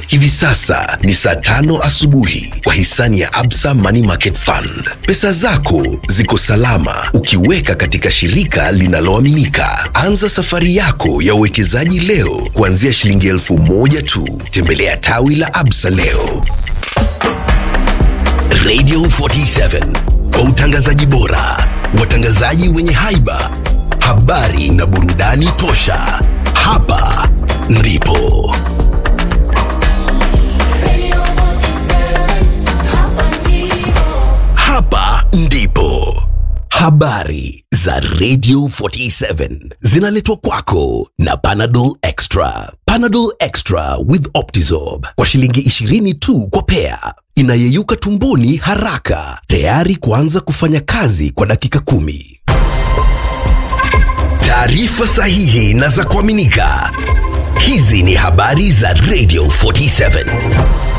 Hivi sasa ni saa tano asubuhi kwa hisani ya Absa Money Market Fund. Pesa zako ziko salama ukiweka katika shirika linaloaminika. Anza safari yako ya uwekezaji leo kuanzia shilingi elfu moja tu. Tembelea tawi la Absa leo. Radio 47 kwa utangazaji bora, watangazaji wenye haiba, habari na burudani tosha. Hapa ndipo hapa ndipo habari za Radio 47 zinaletwa kwako na Panadol Extra. Panadol Extra with Optizorb kwa shilingi 20 tu kwa pea, inayeyuka tumboni haraka, tayari kuanza kufanya kazi kwa dakika kumi. Taarifa sahihi na za kuaminika. Hizi ni habari za Radio 47.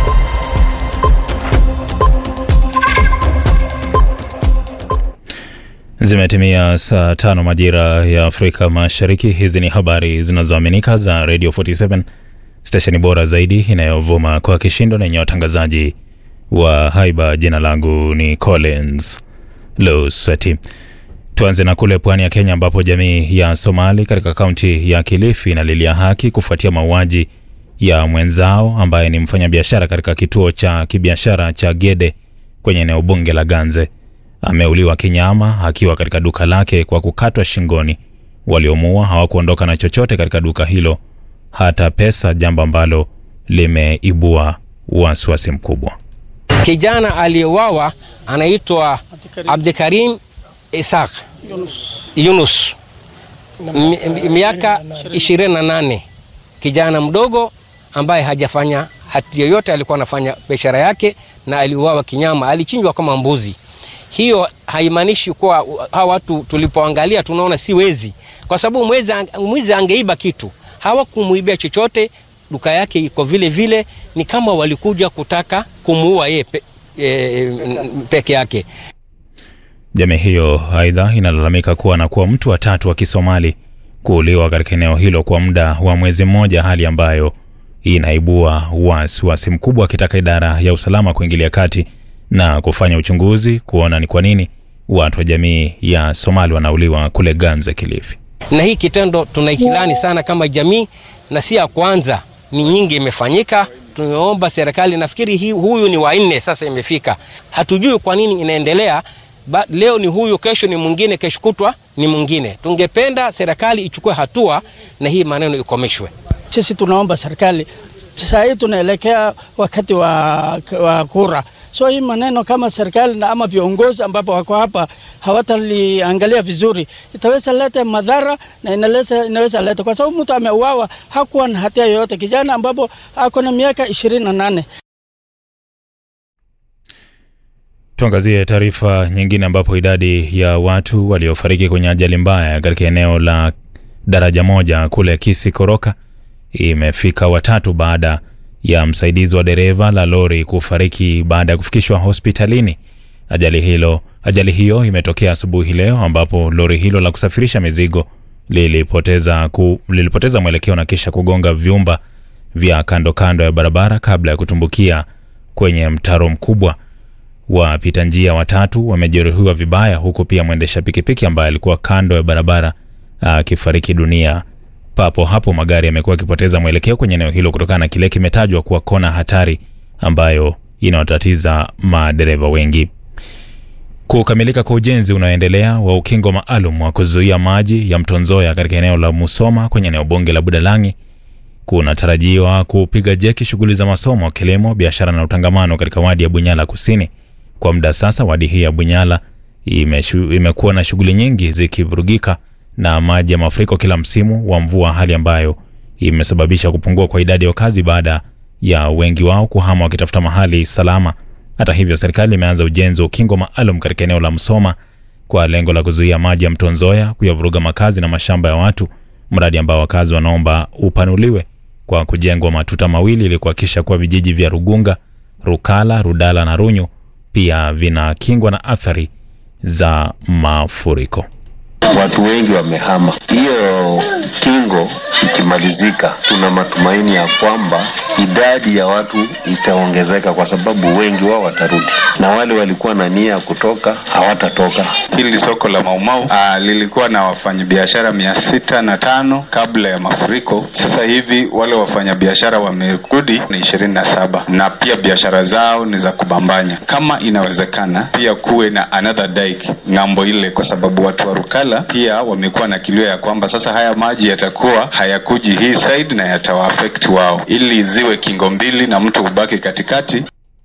Zimetimia saa tano majira ya Afrika Mashariki. Hizi ni habari zinazoaminika za Radio 47, stesheni bora zaidi inayovuma kwa kishindo na yenye watangazaji wa haiba. Jina langu ni Collins Losati. Tuanze na kule pwani ya Kenya ambapo jamii ya Somali katika kaunti ya Kilifi inalilia haki kufuatia mauaji ya mwenzao ambaye ni mfanyabiashara katika kituo cha kibiashara cha Gede kwenye eneo bunge la Ganze. Ameuliwa kinyama akiwa katika duka lake kwa kukatwa shingoni. Waliomuua hawakuondoka na chochote katika duka hilo, hata pesa, jambo ambalo limeibua wasiwasi mkubwa. Kijana aliyeuawa anaitwa Abdikarim Isaq Yunus, mi- miaka 28, kijana mdogo ambaye hajafanya hati yoyote, alikuwa anafanya biashara yake na aliuawa kinyama, alichinjwa kama mbuzi. Hiyo haimaanishi kuwa hawa watu tulipoangalia tunaona si wezi, kwa sababu mwizi, mwizi angeiba kitu, hawakumuibia chochote, duka yake iko vile vile, ni kama walikuja kutaka kumuua yeye pe, e, peke yake. Jamii hiyo aidha inalalamika kuwa na kuwa mtu wa tatu wa Kisomali kuuliwa katika eneo hilo kwa muda wa mwezi mmoja, hali ambayo inaibua wasiwasi mkubwa, akitaka idara ya usalama kuingilia kati na kufanya uchunguzi kuona ni kwa nini watu wa jamii ya Somali wanauliwa kule Ganze, Kilifi. na hii kitendo tunaikilani sana kama jamii, na si ya kwanza, ni nyingi imefanyika. Tumeomba serikali, nafikiri hii, huyu ni wa nne sasa imefika, hatujui kwa nini inaendelea. Ba, leo ni huyu, kesho ni mwingine, kesho kutwa ni mwingine. Tungependa serikali ichukue hatua na hii maneno ikomeshwe. Sisi tunaomba serikali, saa hii tunaelekea wakati wa, wa kura, so hii maneno kama serikali na ama viongozi ambapo wako hapa hawataliangalia vizuri, itaweza leta madhara na inaweza, inaweza leta kwa sababu mtu ameuawa hakuwa na hatia yoyote, kijana ambapo ako na miaka ishirini na nane. Tuangazie taarifa nyingine ambapo idadi ya watu waliofariki kwenye ajali mbaya katika eneo la daraja moja kule Kisi Koroka imefika watatu baada ya msaidizi wa dereva la lori kufariki baada ya kufikishwa hospitalini. Ajali hilo ajali hiyo imetokea asubuhi leo ambapo lori hilo la kusafirisha mizigo lilipoteza, ku, lilipoteza mwelekeo na kisha kugonga vyumba vya kando kando ya barabara kabla ya kutumbukia kwenye mtaro mkubwa. Wapita njia watatu wamejeruhiwa vibaya, huku pia mwendesha pikipiki ambaye alikuwa kando ya barabara akifariki dunia papo hapo. Magari yamekuwa yakipoteza mwelekeo kwenye eneo hilo kutokana na kile kimetajwa kuwa kona hatari ambayo inawatatiza madereva wengi. Kukamilika kwa ujenzi unaoendelea wa ukingo maalum wa kuzuia maji ya mto Nzoia katika eneo la Musoma kwenye eneo bunge la Budalangi kunatarajiwa kupiga jeki shughuli za masomo, kilimo, biashara na utangamano katika wadi ya Bunyala Kusini. Kwa muda sasa, wadi hii ya Bunyala imeshu, imekuwa na shughuli nyingi zikivurugika na maji ya mafuriko kila msimu wa mvua, hali ambayo imesababisha kupungua kwa idadi ya wakazi baada ya wengi wao kuhama wakitafuta mahali salama. Hata hivyo, serikali imeanza ujenzi wa ukingo maalum katika eneo la Msoma kwa lengo la kuzuia maji ya mto Nzoia kuyavuruga makazi na mashamba ya watu, mradi ambao wakazi wanaomba upanuliwe kwa kujengwa matuta mawili ili kuhakikisha kuwa vijiji vya Rugunga, Rukala, Rudala na Runyu pia vinakingwa na athari za mafuriko. watu wengi wamehama. Hiyo kingo ikimalizika, tuna matumaini ya kwamba idadi ya watu itaongezeka, kwa sababu wengi wao watarudi, na wale walikuwa na nia ya kutoka hawatatoka. Hili soko la Maumau ah, lilikuwa na wafanyabiashara mia sita na tano kabla ya mafuriko. Sasa hivi wale wafanyabiashara wamerudi ni ishirini na saba na pia biashara zao ni za kubambanya. Kama inawezekana, pia kuwe na another dike ng'ambo ile, kwa sababu watu wa Rukala pia wamekuwa na kilio ya kwamba sasa haya maji yatakuwa hayakuji hii side na yatawaafect wao, ili ziwe kingo mbili na mtu ubaki katikati.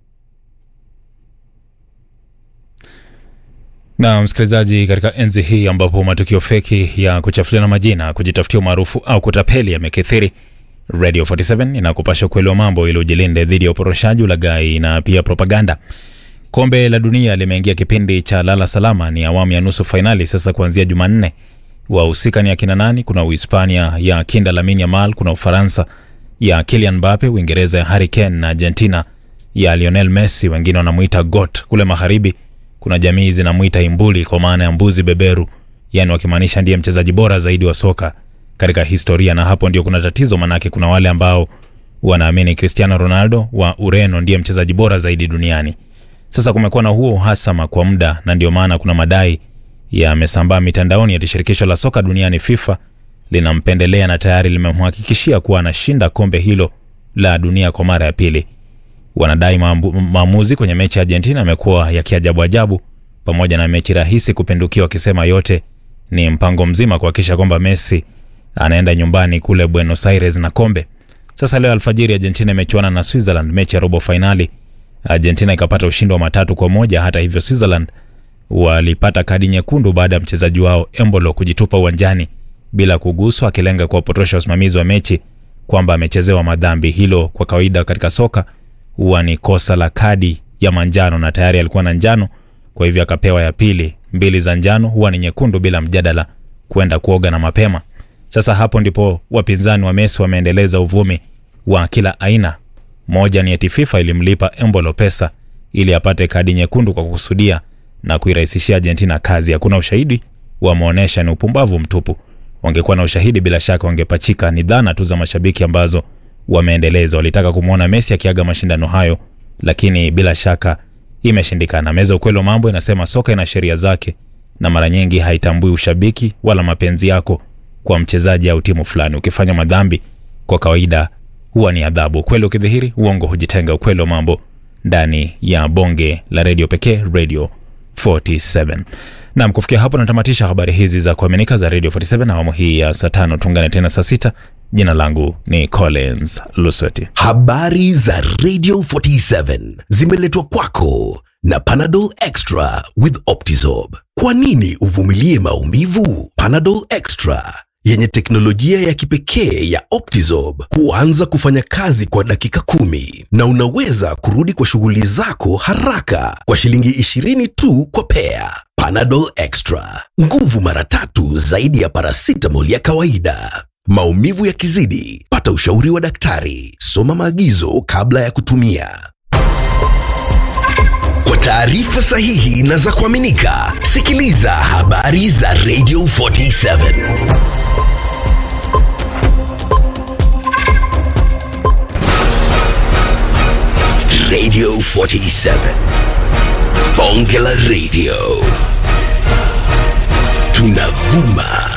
Na msikilizaji, katika enzi hii ambapo matukio feki ya kuchafuliana majina, kujitafutia umaarufu au kutapeli yamekithiri, Radio 47 inakupasha ukweli wa mambo ili ujilinde dhidi ya uporoshaji, ulaghai na pia propaganda. Kombe la dunia limeingia kipindi cha lala salama, ni awamu ya nusu fainali sasa kuanzia Jumanne. Wahusika ni akina nani? Kuna Uhispania ya kinda Lamine Yamal, kuna Ufaransa ya Kylian Mbappe, Uingereza ya Harry Kane na Argentina ya Lionel Messi, wengine wanamwita GOAT. Kule magharibi kuna jamii zinamwita imbuli kwa maana ya mbuzi beberu, yani wakimaanisha ndiye mchezaji bora zaidi wa soka katika historia. Na hapo ndio kuna tatizo, manake kuna wale ambao wanaamini Cristiano Ronaldo wa Ureno ndiye mchezaji bora zaidi duniani. Sasa kumekuwa na huo uhasama kwa muda, na ndio maana kuna madai yamesambaa mitandaoni ati shirikisho la soka duniani FIFA linampendelea na tayari limemhakikishia kuwa anashinda kombe hilo la dunia kwa mara ya pili. Wanadai maambu- maamuzi kwenye mechi ya Argentina yamekuwa ya kiajabu ajabu, pamoja na mechi rahisi kupindukia, wakisema yote ni mpango mzima kuhakikisha kwamba Messi anaenda nyumbani kule Buenos Aires na kombe. Sasa leo alfajiri Argentina imechuana na Switzerland mechi ya robo fainali. Argentina ikapata ushindi wa matatu kwa moja. Hata hivyo, Switzerland walipata kadi nyekundu baada ya mchezaji wao Embolo kujitupa uwanjani bila kuguswa, akilenga kuwapotosha wasimamizi wa mechi kwamba amechezewa madhambi. Hilo kwa kawaida katika soka huwa ni kosa la kadi ya manjano, na tayari alikuwa na njano, kwa hivyo akapewa ya pili. Mbili za njano huwa ni nyekundu bila mjadala, kwenda kuoga na mapema. Sasa hapo ndipo wapinzani wa Messi wameendeleza uvumi wa kila aina. Moja ni eti FIFA ilimlipa Embolo pesa ili apate kadi nyekundu kwa kukusudia na kuirahisishia Argentina kazi. Hakuna ushahidi wameonyesha, ni upumbavu mtupu. Wangekuwa na ushahidi, bila shaka wangepachika. Ni dhana tu za mashabiki ambazo wameendeleza. Walitaka kumwona Messi akiaga mashindano hayo, lakini bila shaka imeshindikana. Meza ukweli wa mambo inasema soka ina sheria zake na mara nyingi haitambui ushabiki wala mapenzi yako kwa mchezaji au timu fulani. Ukifanya madhambi, kwa kawaida huwa ni adhabu. Ukweli ukidhihiri, uongo hujitenga. Ukweli wa mambo ndani ya bonge la redio pekee, Radio 47. Nam, kufikia hapo natamatisha habari hizi za kuaminika za Radio 47 awamu hii ya saa tano. Tuungane tena saa sita. Jina langu ni Collins Lusweti. Habari za Radio 47 zimeletwa kwako na Panadol Extra with Optizorb. Kwa nini uvumilie maumivu? Panadol Extra yenye teknolojia ya kipekee ya Optizorb huanza kufanya kazi kwa dakika kumi na unaweza kurudi kwa shughuli zako haraka kwa shilingi 20 tu kwa pea. Panadol Extra, nguvu mara tatu zaidi ya paracetamol ya kawaida. Maumivu yakizidi, pata ushauri wa daktari. Soma maagizo kabla ya kutumia. Kwa taarifa sahihi na za kuaminika, sikiliza habari za Radio 47. Radio 47. Bonge la Radio. Tunavuma